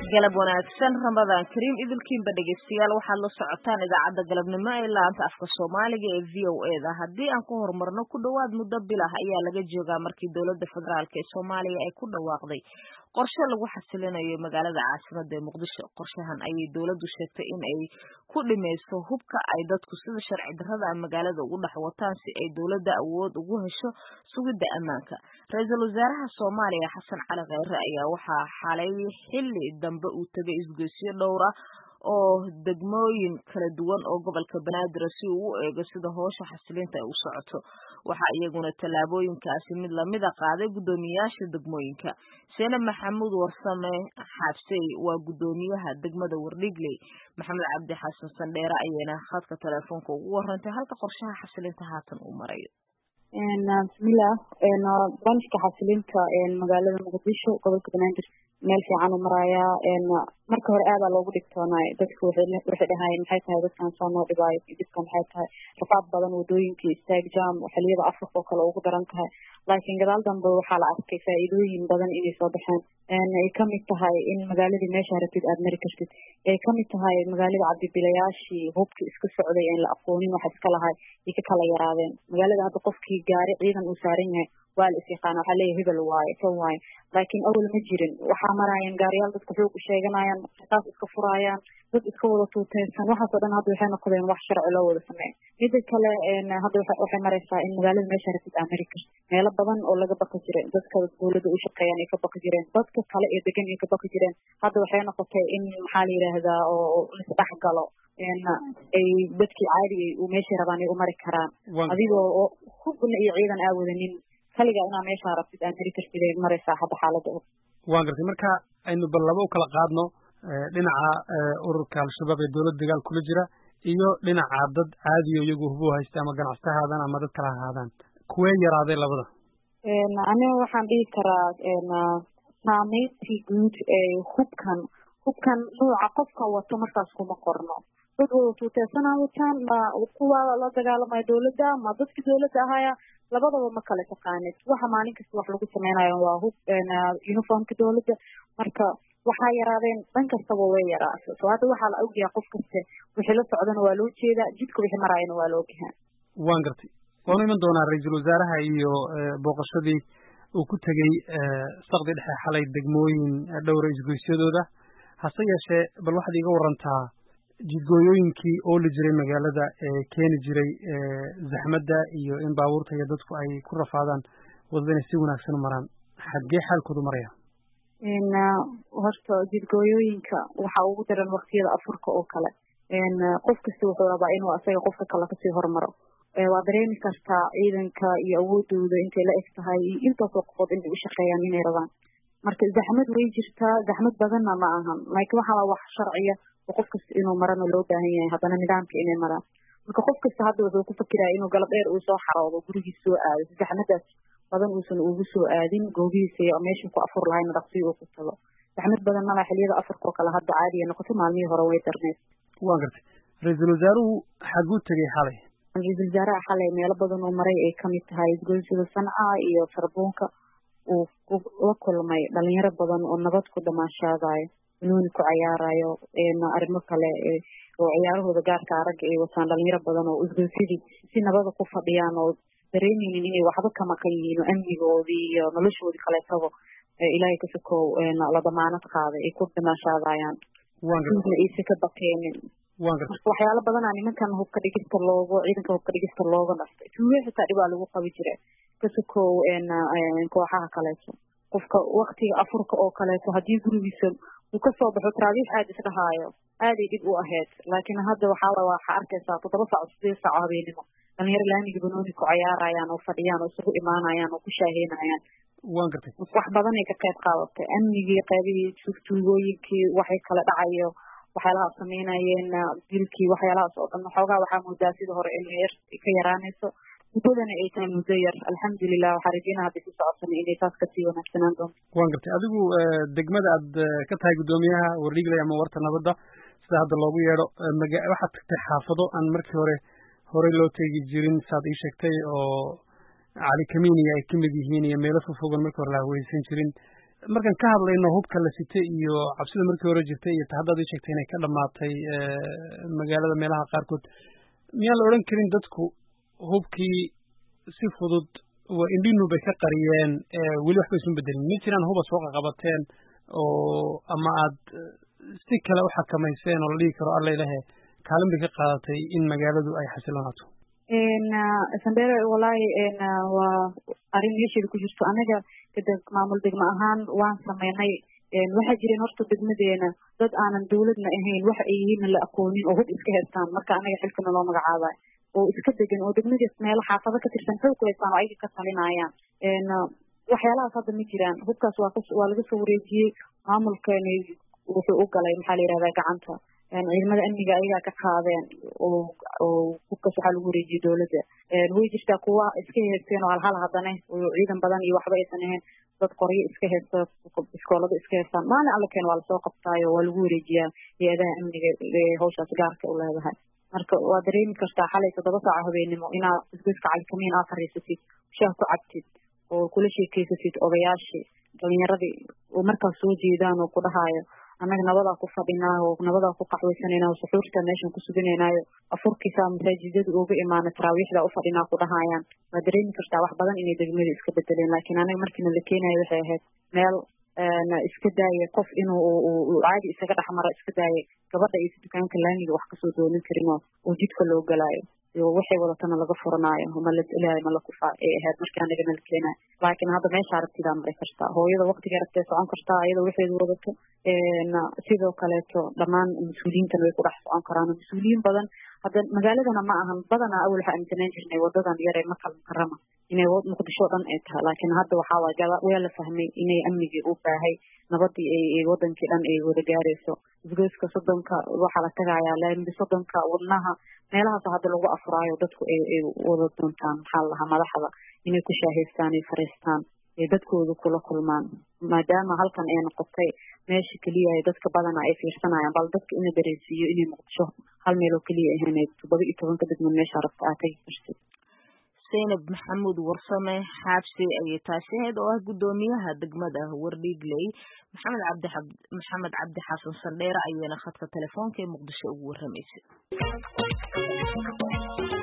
galab wanaagsan ramadaan kariim idilkiinba dhegeystayaal waxaad la socotaan idaacadda galabnimo ee laanta afka soomaaliga ee v o e da haddii aan ku horumarno ku dhowaad muddo bil ah ayaa laga joogaa markii dowladda federaalk ee soomaaliya ay ku dhawaaqday qorshe lagu xasilinayo magaalada caasimada ee muqdisho qorshahan ayay dowladdu sheegtay in ay ku dhimayso hubka ay dadku sida sharci darrada a magaalada ugu dhex wataan si ay dowladda awood ugu hesho sugidda ammaanka ra-iisul wasaaraha soomaaliya xasan cali kheyre ayaa waxaa xalay xilli dambe uu tegay isgoysyo dhowr ah oo degmooyin kala duwan oo gobolka banaadir si uu u eego sida hoosha xasilinta ay u socoto waxaa iyaguna tallaabooyinkaasi mid lamida qaaday guddoomiyaasha degmooyinka seene maxamuud warsame xaabsey waa guddoomiyaha degmada wardhigley maxamed cabdi xasan sandheere ayayna khadka teleefoonka ugu warantay halka qorshaha xasilinta haatan uu marayo bismillaah barnaamijka xasilinta magaalada muqdisho gobolka banaadir meel fiican u marayaa marka hore aadaa loogu dhigtoonay dadku waxay dhahayeen maxay tahay dadkan soo noo dhibaayo dhibka maxay tahay rafaad badan wadooyinkii istaag jam xiliyada afrika oo kale ugu daran tahay laakiin gadaal dambe waxaa la arkay faa'iidooyin badan inay soo baxeen ay kamid tahay in magaaladii meesha rabtid aad mari kartid ay kamid tahay magaalada cabdibilayaashii hubki iska socday aan la aqoonin waxa iska lahay ay ka kala yaraadeen magaalada hadda qofkii gaari ciidan uu saaran yahay waa la is yaqaana waxaa leeyahay hebel waaye kan waaye laakiin awal ma jirin waxaa maraayeen gaariyaal dadka xoog u sheeganayaan qisaas iska furaayaan dad iska wada tuuteysan waxaasoo dhan hadda waxay noqdeen wax sharci loo wada sameeya mida kale hadda waxay maraysaa in magaalada meesha rabtid aa mari kartid meelo badan oo laga baqi jiray dadka dowladda u shaqeeyaan ay ka baqi jireen dadka kale ee degan ay ka baqi jireen hadda waxay noqotay in maxaa la yidhaahdaa oo lisdhex galo ay dadkii caadiga uu meeshay rabaan ay u mari karaan adigoo hubna iyo ciidan aa wadanin kaligaa inaa meeshaa rabtid aa mari kartid ay maraysaa hadda xaaladda waan gartay marka aynu bal laba u kala qaadno dhinaca ururka al-shabaab ee dowladda dagaal kula jira iyo dhinaca dad caadiyo iyagu hubo haysta ama ganacsi ahaadaan ama dad kala ahaadaan kuwee yaraaday labada aniga waxaan dhihi karaa saameyntii guud ee hubkan hubkan nuuca qofka wato markaas kuma qorno dad wada tuuteysana wataan ma kuwa la dagaalamaya dowladda ma dadki dowladda ahaya labadaba ma kala taqaanid waxa maalin kasta wax lagu sameynayo waa hub uniformka dowladda marka waxaa yaraadeen dhan kastaba way yaraasa so hadda waxaa la ogyaha qof kaste wixii la socdana waa loo jeedaa jidka wixii maraayana waa la ogyahaa waan gartay waanu iman doonaa ra-iisul wasaaraha iyo booqashadii uu ku tegey sakdi dhexe xalay degmooyin dhowra isgoysyadooda hase yeeshee bal waxaad iiga warantaa jidgooyooyinkii ooli jiray magaalada ee keeni jiray zaxmadda iyo in baabuurta iyo dadku ay ku rafaadaan wadada inay si wanaagsan u maraan xaggee xaalkoodu maraya horta jidgooyooyinka waxaa ugu daran waktiyada afurka oo kale qof kasta wuxuu rabaa inuu asaga qofka kale kasii hormaro waa dareemi kartaa ciidanka iyo awoodooda intay la eg tahay iyo intaasoo qofood inay u shaqeeyaan inay rabaan marka zaxmad way jirtaa zaxmad badanna ma ahan laakiin waxaa wax sharciya oo qof kasta inuu marana loo baahan yahay haddana nidaamka inay maraan marka qof kasta hadda wuxuu ku fakiraya inuu galab dheer uu soo xaroodo gurigiis soo aado si zaxmadaas badan uusan ugu soo aadin goobihiisa iyo meeshuu ku afur lahayna dhaqsiyo uu ku tago zaxmad badan mala xiliyada afurkao kale hadda caadiya noqoto maalmihii hore way darneed waa gartay ra-iisul wasaaruhu xaguu tegey xalay ra-iisul wasaaraha xalay meelo badan oo maray ay kamid tahay isgoysada sanca iyo sarbuunka uu la kulmay dhalinyaro badan oo nabad ku dhamaashaadayo banooni ku cayaarayo arrimo kale oo ciyaarahooda gaarka aragga ay wataan dhalinyaro badan oo isgoysadii si nabada ku fadhiyaan oo dareemeynin inay waxba ka maqan yihiin oo amnigoodii iyo noloshoodii kaleetaba ilaahay kasokow la damaanad qaaday ay ku dhamaashaadayaan na aysa ka baqeenin marka waxyaalo badanaa nimankan hubka dhigista loogo ciidanka hubka dhigista looga dhastay tuuge xitaa dhibaa lagu qabi jira kasokow kooxaha kaleeto qofka waktiga afurka oo kaleeto haddii gurigiisa uu kasoo baxo taraabiix aad isdhahaayo aaday dhib u ahayd laakiin hadda waxaa waxaa arkaysaa toddoba saaco sideed saaco habeenimo dhalinyaro laamiga banooni ku cayaarayaan oo fadhiyaan oo isugu imaanayaan oo ku shaaheynayaan waan gartay wax badanay ka qayb qaadatay amnigii qaybihii tuugtuugooyinkii waxay kala dhacayo waxyaalaha sameynayeen dilkii waxyaalahaas oo dhan xoogaa waxaa moodaa sida hore inay yar ka yaraanayso muddadana ay tahay muddo yar alxamdulilah waxaa rajeyna hadday ku socotana inay taas kasii wanaagsanaan doonto waan gartay adigu degmada aad ka tahay guddoomiyaha wardhigley ama warta nabadda sida hadda loogu yeedho waxaad tagtay xaafado aan markii hore horey loo teegi jirin saad ii sheegtay oo cali kamiiniya ay kamid yihiin iyo meelo fogfogan markii hore la haweysan jirin markaan ka hadlayno hubka la sitay iyo cabsida markii hore jirtay iyo tahaddaad ii sheegtay inay ka dhammaatay magaalada meelaha qaarkood miyaan la odhan karin dadku hubkii si fudud waa indhinu bay ka qariyeen weli waxba isu bedelin ma jiraan huba soo qaqabateen oo ama aad si kale u xakamayseen oo la dhigi karo alla ilahe kaalin bay ka qaadatay in magaaladu ay xasilonaato sandere walahi waa arrin meesheeda ku jirto anaga kadeg maamul degmo ahaan waan sameynay waxaa jireen horta degmadeena dad aanan dawladna ahayn waxa ay yihiinna la aqoonin oo hub iska haystaan marka anaga xilkana loo magacaabayo oo iska degan oo degmadiis meelo xaafado ka tirsan xoog ku haystaan oo ayaga ka talinayaan waxyaalahaas hadda ma jiraan hubkaas waa waa laga soo wareejiyey maamulkeeni wuxuu u galay maxaa la yihahdaa gacanta ciidamada amniga ayagaa ka qaadeen oo oo hubkaas waxaa lagu wareejiyey dowladda way jirtaa kuwa iska haysteen oo halhal haddana oo ciidan badan iyo waxba aysan ahayn dad qoryo iska haysta iskoolada iska haystaan maalin alla keen waa lasoo qabtaayo waa lagu wareejiyaa hay-adaha amniga hawshaas gaarka u leedahay marka waa dareemi kartaa xalay toddoba saaca habeenimo inaad isgoyska calikamiin aad fariisatid shaah ku cabtid oo kula sheekeysatid odayaashii dhalinyaradii oo markaas soo jeedaan oo ku dhahaayo annaga nabadaa ku fadhinaa oo nabadaa ku qaxwaysanayna oo suxuurta meeshan ku suganaynayo afurkiisaa masaajidada uga imaana taraawiixdaa u fadhinaa ku dhahayaan waa dareemi kartaa wax badan inay degmada iska bedeleen laakiin anaga markiina la keenayo waxay ahayd meel iska daaya qof inuu caadi isaga dhex maro iska daaya gabadha iyo dukaanka laamiga wax kasoo doonin karin oo jidka loo galaayo iyo waxay wadatana laga furanaayo ma la ilaahay ma la kufaa ay ahayd markii anagana la keenayo laakiin hadda meesha aragtidaa maray kartaa hooyada waqtiga aragtee socon kartaa iyada waxeedu wadato sidoo kaleeto dhammaan mas-uuliyiintana way ku dhex socon karaan mas-uuliyiin badan hadda magaaladana ma ahan badanaa awal waxaa aaminsanaan jirnay wadadan yare makal mukarama inay muqdisho dhan ay tahay laakiin hadda waxaa waay gaba waa la fahmay inay amnigii u baahay nabadii ay wadankii dhan ay wada gaarayso isgoyska soddonka waxaa la tagayaa laambi soddonka wadnaha meelahaas hadda lagu afuraayo dadku ay ay wada doontaan maxaa la lahaa madaxda inay ku shaahaystaan ay fariistaan ay dadkooda kula kulmaan maadaama halkan ay noqotay meesha keliya ay dadka badana ay fiirsanayaan bal dadka ina dareensiiyo inay muqdisho hal meel oo keliya ahayd toddoba iyo tobanka degmad meesha rabta aad tagi kartid zaynab maxamuud warsame xaabsi ayay taasi ahayd oo ah guddoomiyaha degmada wardhiigley maxamed cabdi maxamed cabdi xasan sandheere ayaana khadka telefoonka ee muqdisho ugu warramaysay